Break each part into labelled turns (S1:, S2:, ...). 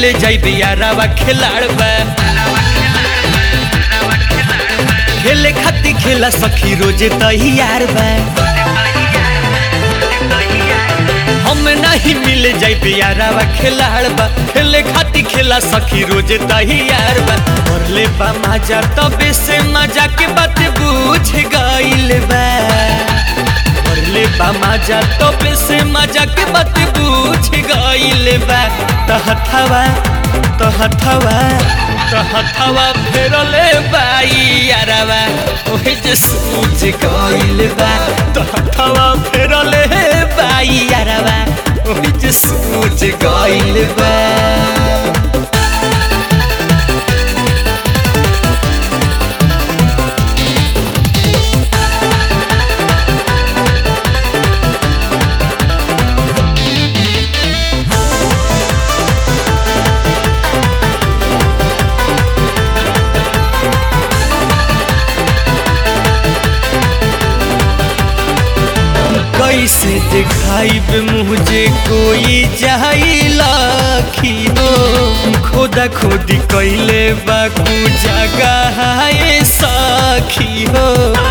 S1: मिल जाइबे यारावा खिलाड़ बा खेले खाती खेला सखी रोजे तैयार बा हम नहीं मिल जाइबे यारावा खिलाड़ बा खेले खाती खेला सखी रोजे तैयार बा और ले बा मजा तबे से मजा के बात बुझ गइल बा और ले बा मजा तबे से मजा के बात बुझ गइल बा तहथवा तहथवा तहथवा फेरले बाई यारावा ओहे जे सूझ गइल बा तहथवा फेरले बाई यारावा ओहे जे सूझ गइल बा कैसे दिखाइब मुझे कोई जाइलाखी हो खोदा खोदी कैले बाकू जगह है साखी हो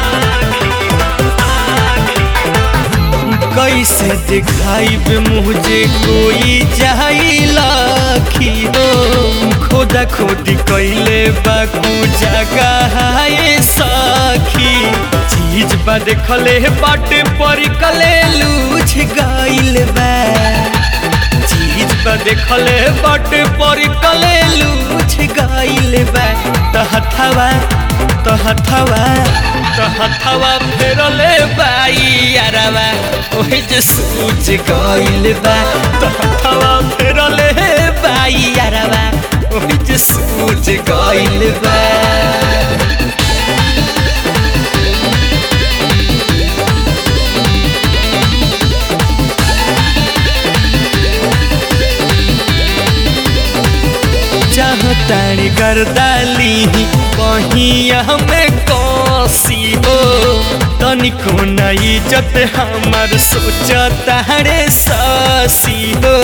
S1: कैसे दिखाइब मुझे कोई जाइलाखी हो खोदा खोदी कैले बाकू जगह है साखी चीज बा देखले बाटे पर कले लूझ गइल बा चीज बा देखले बाटे पर कले लूझ गइल बा तहथवा तहथवा तहथवा फेरले बाई यारवा ओहे जे सूझ गइल बा तहथवा फेरले बाई यारवा ओहे जे सूझ गइल बा चाहतानी गर्दाली कहीं हमें कौसी हो तनिको न इज्जत हमर सोचता रे सासी हो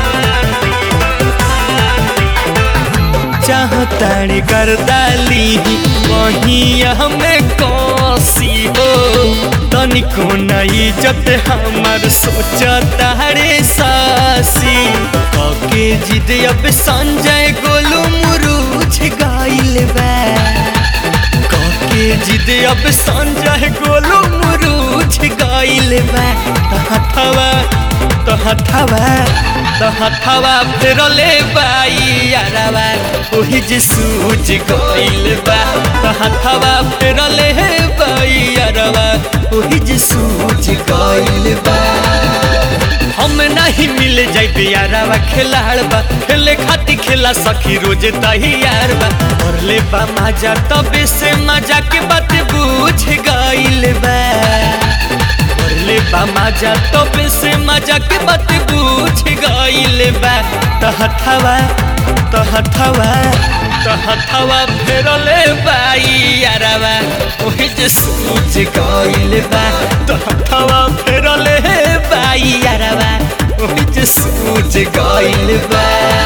S1: चाहतानी गर्दाली कहीं हमें कौसी हो तनिको न इज्जत हमर सोचता रे सासी के जिद अब संजय गोलू मुरूझ गाइल बा के जिद अब संजय गोलू मुरूझ गाइल बा तहथवा तहथवा तहथवा फेरले बाई यारवा ओही जे सूझ गइल बा तहथवा फेरले बाई यारवा ओही जे सूझ गइल बा हम नहीं मिल जाइबे यारावा खिलाड़ बा खेले खाती खेला सखी रोजे तैयार बा और ले बा मजा तबे से मजा के बात बुझ गइल बा और ले बा मजा तबे से मजा के बात बुझ गइल बा तहथवा तहथवा तहथवा फेरले बाई यारावा ओहे जे सूझ गइल बा तहथवा फेरले बाई यारावा ओहे जे सूझ गइल बा